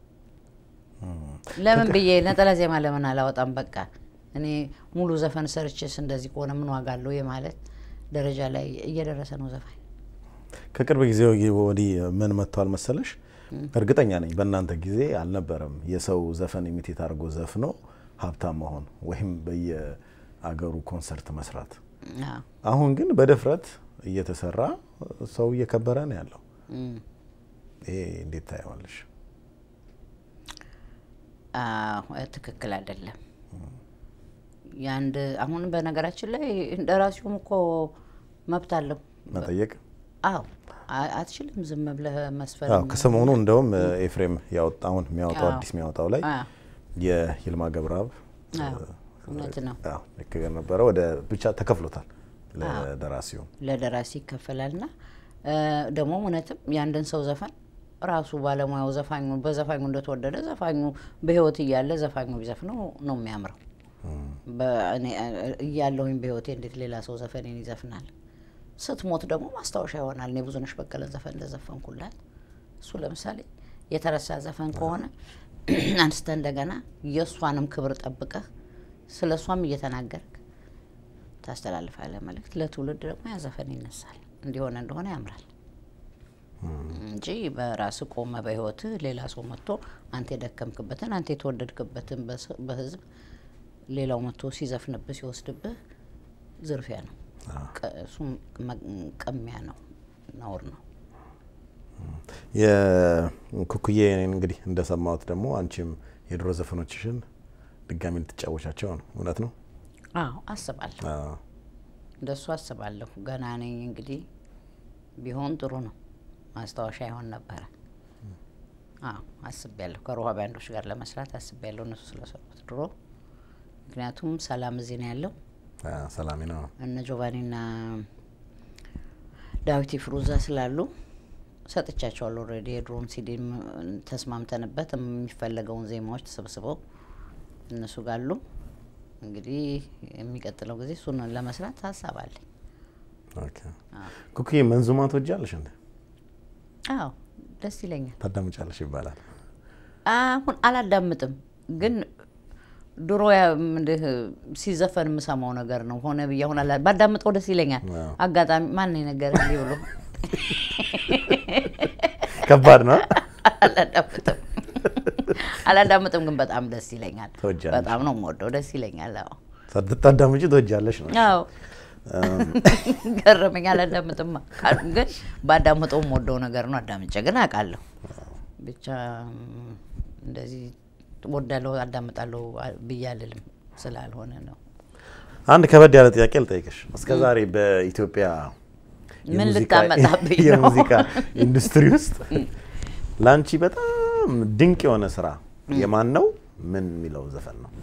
ለምን ብዬ ነጠላ ዜማ ለምን አላወጣም? በቃ እኔ ሙሉ ዘፈን ሰርችስ እንደዚህ ከሆነ ምን ዋጋ አለው የማለት ደረጃ ላይ እየደረሰ ነው ዘፋኝ። ከቅርብ ጊዜ ወዲህ ምን መጥቷል መሰለሽ? እርግጠኛ ነኝ በእናንተ ጊዜ አልነበረም የሰው ዘፈን ኢሚቴት አድርጎ ዘፍኖ ሀብታም መሆን ወይም በየአገሩ ኮንሰርት መስራት። አዎ። አሁን ግን በድፍረት እየተሰራ ሰው እየከበረ ነው ያለው። እም። ይሄ እንዴት ታየዋለሽ? አዎ፣ ትክክል አይደለም። የአንድ አሁን በነገራችን ላይ እንደራሲውም እኮ መብት አለው። መጠየቅ አዎ አ- አትችልም ዝም ብለህ መስፈን። አዎ፣ ከሰሞኑ እንደውም ኤፍሬም ያወጣውን የሚያወጣው አዎ። አዲስ የሚያወጣው ላይ አዎ፣ የይልማ ገብረአብ አዎ፣ እውነት ነው። አዎ፣ ልክ ነበረ። ወደ ብቻ ተከፍሎታል ለደራሲው። ለደራሲ ይከፈላልና እ፣ ደግሞ እውነትም የአንድን ሰው ዘፈን ራሱ ባለሙያው ዘፋኙ በዘፋኙ እንደተወደደ ዘፋኙ በህይወት እያለ ዘፋኙ ቢዘፍነው ነው የሚያምረው። በእኔ እያለሁኝ በህይወቴ እንዴት ሌላ ሰው ዘፈኔን ይዘፍናል? ስትሞት ደግሞ ማስታወሻ ይሆናል። እኔ ብዙነሽ በቀለን ዘፈን እንደዘፈንኩላት እሱ ለምሳሌ የተረሳ ዘፈን ከሆነ አንስተ እንደገና የእሷንም ክብር ጠብቀህ ስለ እሷም እየተናገርክ ታስተላልፋለህ መልእክት። ለትውልድ ደግሞ ያ ዘፈን ይነሳል። እንዲሆነ እንደሆነ ያምራል እንጂ በራስ ቆመ በህይወትህ ሌላ ሰው መጥቶ አንተ የደከምክበትን አንተ የተወደድክበትን በስ- በህዝብ ሌላው መጥቶ ሲዘፍንብህ ሲወስድብህ ዝርፊያ ነው። ቀ- እሱም መ- ቅሚያ ነው፣ ነውር ነው። የኩኩዬ እንግዲህ እንደሰማሁት ደግሞ አንቺም የድሮ ዘፈኖችሽን ድጋሚ ልትጫወቻቸው ነው። እውነት ነው? አዎ አስባለሁ፣ አዎ። እንደሱ አስባለሁ። ገና ነኝ እንግዲህ ቢሆን ጥሩ ነው፣ ማስታወሻ ይሆን ነበረ። አዎ አስቤያለሁ። ከሮሃ ባንዶች ጋር ለመስራት አስቤያለሁ፣ እነሱ ስለሰሩት ድሮ። ምክንያቱም ሰላም እዚህ ነው ያለው አዎ፣ ሰላሜ ነው። እነ ጆቫኒና ዳዊት ፍሩዛ ስላሉ ሰጥቻቸዋለሁ። ኦልሬዲ የድሮን ሲዲም ተስማምተንበት የሚፈለገውን ዜማዎች ተሰብስበው እነሱ ጋሉ። እንግዲህ የሚቀጥለው ጊዜ እሱን ለመስራት ሀሳብ አለኝ። ኦኬ። ኩኩዬ መንዙማ ትወጃለሽ እንዴ? አዎ ደስ ይለኛል። ታዳምጫለሽ ይባላል። አሁን አላዳምጥም፣ ግን ድሮ ያ- ምንድህ ሲዘፈን የምሰማው ነገር ነው። ሆነ ብዬ አሁን አላ- ባዳምጠው ደስ ይለኛል። አዎ። አጋጣሚ ማን ነገር እንዲህ ብሎ ከባድ ነው። አላዳምጥም አላዳምጥም፣ ግን በጣም ደስ ይለኛል። ትወጃለሽ? በጣም ነው የምወደው፣ ደስ ይለኛል። አዎ ታዳምጪ ትወጃለሽ ነው። አዎ ገረመኝ። አላዳምጥም ካሉ ግን ባዳምጠው የምወደው ነገር ነው። አዳምጬ ግን አውቃለሁ። ብቻ ም፣ እንደዚህ ወዳለሁ አዳምጣለሁ ብዬ አልልም ስላልሆነ ነው። አንድ ከበድ ያለ ጥያቄ ልጠይቅሽ። እስከ ዛሬ በኢትዮጵያ ምን የሙዚቃ- ልታመጣብኝ ነው? የሙዚቃ ኢንዱስትሪ ውስጥ ለአንቺ በጣም ድንቅ የሆነ ስራ የማን ነው? ምን የሚለው ዘፈን ነው?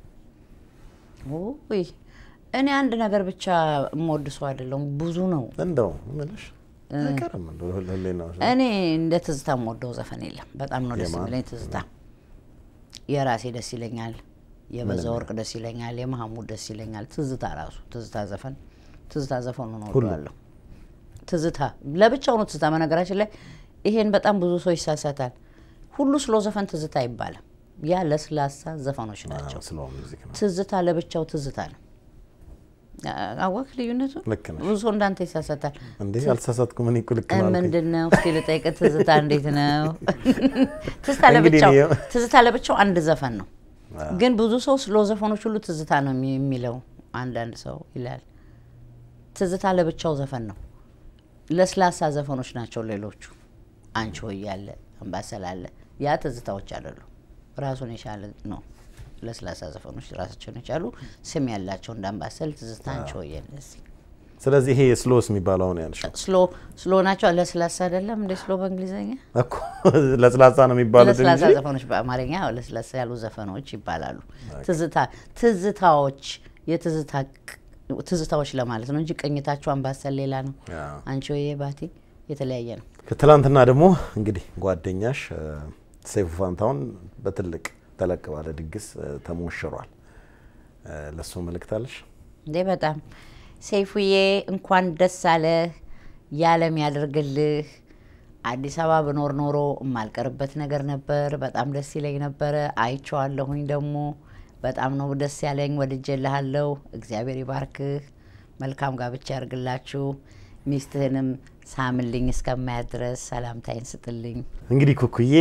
ውይ እኔ አንድ ነገር ብቻ የምወድ ሰው አይደለሁም። ብዙ ነው። እንደው ምልሽ አይቀርም እንደው ሁሌ ነው እኔ እንደ ትዝታ የምወደው ዘፈን የለም። በጣም ነው ደስ የማን? የሚለኝ ትዝታ። የራሴ ደስ ይለኛል፣ የበዛ ወርቅ ደስ ይለኛል፣ የመሐሙድ ደስ ይለኛል። ትዝታ ራሱ ትዝታ ዘፈን ትዝታ ዘፈኑ ነው ሁሉ? እወደዋለሁ። ትዝታ ለብቻው ነው ትዝታ። በነገራችን ላይ ይሄን በጣም ብዙ ሰው ይሳሳታል። ሁሉ ስሎ ዘፈን ትዝታ አይባልም። ያ ለስላሳ ዘፈኖች ናቸው። ስለ ሙዚክ ነው። ትዝታ ለብቻው ትዝታ ነው። አወቅ ልዩነቱ። ልክ ነሽ። ብዙ ሰው እንዳንተ ይሳሳታል። እንዴ አልተሳሳትኩም። እኔ እኮ ልክ ነው አልኩኝ። ምንድን ነው እስኪ ልጠይቅ፣ ትዝታ እንዴት ነው? ትዝታ እንግዲህ ለብቻው እኔ- ትዝታ ለብቻው አንድ ዘፈን ነው። ግን ብዙ ሰው ስሎ ዘፈኖች ሁሉ ትዝታ ነው የሚ- የሚለው አንዳንድ ሰው ይላል። ትዝታ ለብቻው ዘፈን ነው። ለስላሳ ዘፈኖች ናቸው ሌሎቹ። አንቺ ሆይ ያለ አምባሰል አለ። ያ ትዝታዎች አይደሉም። ራሱን የቻለ ነው። ለስላሳ ዘፈኖች ራሳቸውን የቻሉ ስም ያላቸው እንደ አምባሰል፣ ትዝታ፣ አንቺ ሆይ እነዚህ ስለዚህ ይሄ ስሎስ የሚባለው አሁን ያልሽው ስሎ ስሎ ናቸው። ለስላሳ አይደለም እንደ ስሎ በእንግሊዝኛ እኮ ለስላሳ ነው የሚባሉት ለስላሳ እንጂ ዘፈኖች በአማርኛ ያው ለስላሳ ያሉ ዘፈኖች ይባላሉ። ትዝታ ትዝታዎች የትዝታ ቅ- ትዝታዎች ለማለት ነው እንጂ ቅኝታቸው አምባሰል ሌላ ነው። አዎ። አንቺ ሆዬ ባቲ የተለያየ ነው። ከትላንትና ደግሞ እንግዲህ ጓደኛሽ እ፣ ሰይፉ ፋንታሁን በትልቅ ተለቅ ባለ ድግስ ተሞሽሯል። ለሱ መልእክት አለሽ? እንዴ በጣም ሰይፉዬ፣ እንኳን ደስ አለህ፣ ያለም ያደርግልህ። አዲስ አበባ ብኖር ኖሮ የማልቀርበት ነገር ነበር። በጣም ደስ ይለኝ ነበረ። አይቼዋለሁኝ ደግሞ በጣም ነው ደስ ያለኝ። ወድጄልሃለሁ። እግዚአብሔር ይባርክህ። መልካም ጋብቻ ያርግላችሁ። ሚስትህንም ሳምልኝ እስከማያት ድረስ ሰላምታይን ስጥልኝ። እንግዲህ ኩኩዬ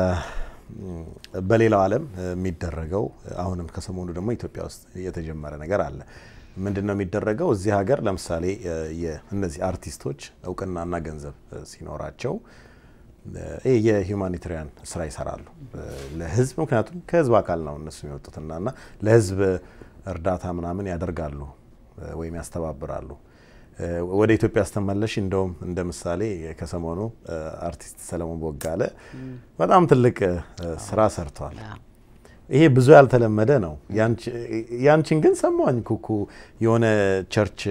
በሌላው ዓለም የሚደረገው አሁንም ከሰሞኑ ደግሞ ኢትዮጵያ ውስጥ የተጀመረ ነገር አለ። ምንድን ነው የሚደረገው? እዚህ ሀገር ለምሳሌ እነዚህ አርቲስቶች እውቅናና ገንዘብ ሲኖራቸው የሂውማኒታሪያን ስራ ይሰራሉ ለህዝብ። ምክንያቱም ከህዝብ አካል ነው እነሱ የሚወጡትና እና ለህዝብ እርዳታ ምናምን ያደርጋሉ ወይም ያስተባብራሉ። ወደ ኢትዮጵያ ስተመለሽ እንደውም እንደ ምሳሌ ከሰሞኑ አርቲስት ሰለሞን ቦጋለ በጣም ትልቅ ስራ ሰርቷል። ይሄ ብዙ ያልተለመደ ነው። ያንቺን ግን ሰማኝ ኩኩ የሆነ ቸርች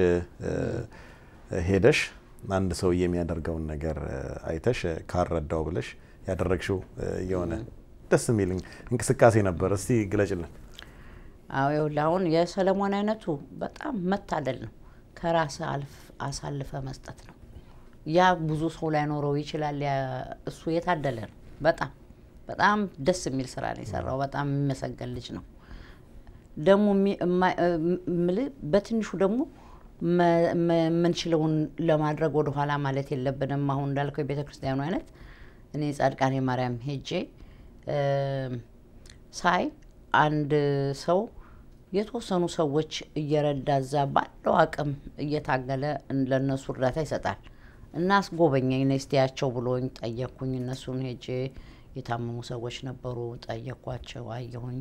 ሄደሽ አንድ ሰው የሚያደርገውን ነገር አይተሽ ካረዳው ብለሽ ያደረግሽው የሆነ ደስ የሚል እንቅስቃሴ ነበር። እስቲ ግለጭልን። አዎ ይኸውልህ አሁን የሰለሞን አይነቱ በጣም መታደል ነው። ከራስ አሳልፈ መስጠት ነው። ያ ብዙ ሰው ላይኖረው ይችላል። እሱ የታደለ ነው። በጣም በጣም ደስ የሚል ስራ ነው የሰራው። በጣም የሚመሰገን ልጅ ነው። ደግሞ ምል በትንሹ ደግሞ የምንችለውን ለማድረግ ወደ ኋላ ማለት የለብንም። አሁን እንዳልከው የቤተ ክርስቲያኑ አይነት እኔ ጻድቃኔ ማርያም ሄጄ ሳይ አንድ ሰው የተወሰኑ ሰዎች እየረዳ እዛ ባለው አቅም እየታገለ ለእነሱ እርዳታ ይሰጣል እና አስጎበኘኝ ነስቲያቸው ብሎኝ ጠየቅኩኝ። እነሱን ሄጄ የታመሙ ሰዎች ነበሩ፣ ጠየኳቸው፣ አየሁኝ፣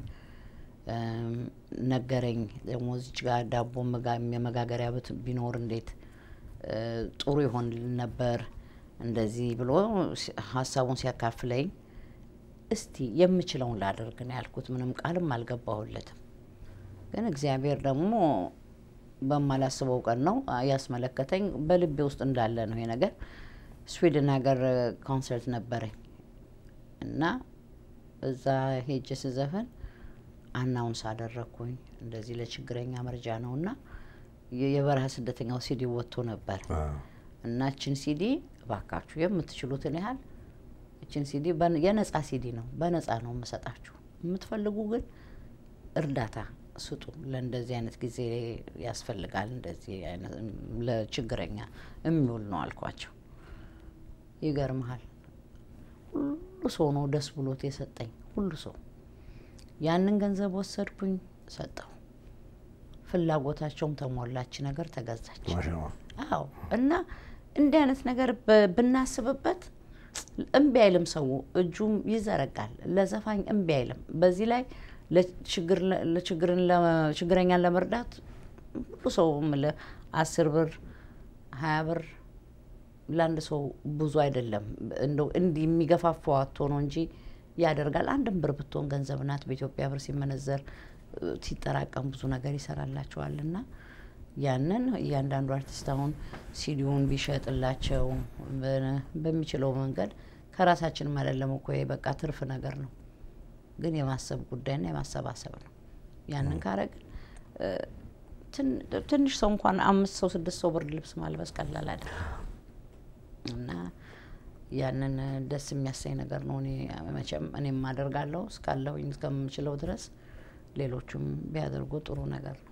ነገረኝ። ደግሞ እዚች ጋር ዳቦ የመጋገሪያ ቤት ቢኖር እንዴት ጥሩ ይሆን ነበር እንደዚህ ብሎ ሀሳቡን ሲያካፍለኝ እስቲ የምችለውን ላደርግ ነው ያልኩት። ምንም ቃልም አልገባሁለትም። ግን እግዚአብሔር ደግሞ በማላስበው ቀን ነው ያስመለከተኝ። በልቤ ውስጥ እንዳለ ነው ይሄ ነገር። ስዊድን ሀገር ኮንሰርት ነበረኝ እና እዛ ሄጄ ስዘፍን አናውንስ አደረግኩኝ። እንደዚህ ለችግረኛ መርጃ ነው እና የበረሃ ስደተኛው ሲዲ ወጥቶ ነበር እና እችን ሲዲ እባካችሁ የምትችሉትን ያህል እችን ሲዲ የነጻ ሲዲ ነው፣ በነጻ ነው የምሰጣችሁ። የምትፈልጉ ግን እርዳታ ስጡ። ለእንደዚህ አይነት ጊዜ ያስፈልጋል። እንደዚህ ለችግረኛ የሚውል ነው አልኳቸው። ይገርመሃል፣ ሁሉ ሰው ነው ደስ ብሎት የሰጠኝ። ሁሉ ሰው ያንን ገንዘብ ወሰድኩኝ፣ ሰጠው። ፍላጎታቸውም ተሞላች፣ ነገር ተገዛች። አዎ እና እንዲህ አይነት ነገር ብናስብበት እምቢ አይልም። ሰው እጁም ይዘረጋል። ለዘፋኝ እምቢ አይልም። በዚህ ላይ ችግረኛን ለመርዳት ሁሉ ሰው አስር ብር ሀያ ብር ለአንድ ሰው ብዙ አይደለም። እንደው እንዲህ የሚገፋፋው አቶ ነው እንጂ ያደርጋል። አንድም ብር ብትሆን ገንዘብ ናት። በኢትዮጵያ ብር ሲመነዘር ሲጠራቀም ብዙ ነገር ይሰራላቸዋል እና ያንን እያንዳንዱ አርቲስት አሁን ሲዲውን ቢሸጥላቸው በሚችለው መንገድ ከራሳችን አይደለም እኮ በቃ ትርፍ ነገር ነው፣ ግን የማሰብ ጉዳይና የማሰባሰብ ነው። ያንን ካረግን ትንሽ ሰው እንኳን አምስት ሰው ስድስት ሰው ብርድ ልብስ ማልበስ ቀላል አይደለም እና ያንን ደስ የሚያሰኝ ነገር ነው። እኔ መቼም እኔም አደርጋለሁ እስካለሁኝ እስከምችለው ድረስ ሌሎቹም ቢያደርጉ ጥሩ ነገር ነው።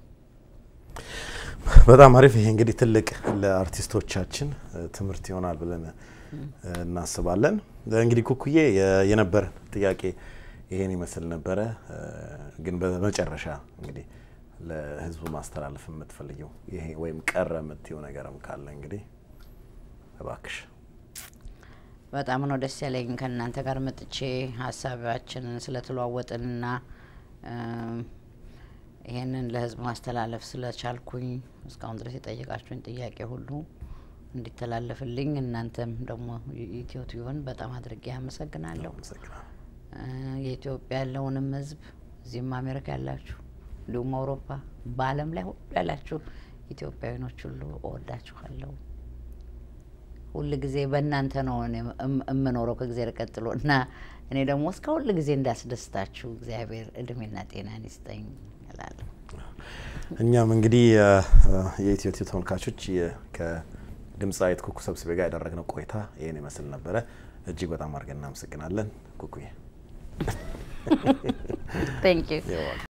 በጣም አሪፍ። ይሄ እንግዲህ ትልቅ ለአርቲስቶቻችን ትምህርት ይሆናል ብለን እናስባለን። እንግዲህ ኩኩዬ የነበረን ጥያቄ ይሄን ይመስል ነበረ። ግን በመጨረሻ እንግዲህ ለህዝቡ ማስተላለፍ የምትፈልጊው ይሄ ወይም ቀረ የምትይው ነገርም ካለ እንግዲህ እባክሽ። በጣም ነው ደስ ያለኝ ከእናንተ ጋር መጥቼ ሀሳባችንን ስለተለዋወጥንና ይሄንን ለህዝብ ማስተላለፍ ስለቻልኩኝ እስካሁን ድረስ የጠየቃችሁኝ ጥያቄ ሁሉ እንዲተላለፍልኝ እናንተም ደግሞ ኢትዮ ቲዩብን በጣም አድርጌ አመሰግናለሁ። የኢትዮጵያ ያለውንም ህዝብ እዚህም አሜሪካ ያላችሁ እንዲሁም አውሮፓ በዓለም ላይ ሁሉ ያላችሁ ኢትዮጵያዊኖች ሁሉ እወዳችኋለሁ። ሁል ጊዜ በእናንተ ነው እኔ እም- የምኖረው ከእግዚአብሔር ቀጥሎ እና እኔ ደግሞ እስከ ሁል ጊዜ እንዳስደስታችሁ እግዚአብሔር እድሜና ጤናን ይስጠኝ እላለሁ። እኛም እንግዲህ የኢትዮ ቲዩብ ተመልካቾች የ- ከድምፃዊት ኩኩ ሰብስቤ ጋር ያደረግነው ቆይታ ይህን ይመስል ነበረ። እጅግ በጣም አድርገን እናመሰግናለን ኩኩዬ። ቴንክ ዩ You're welcome.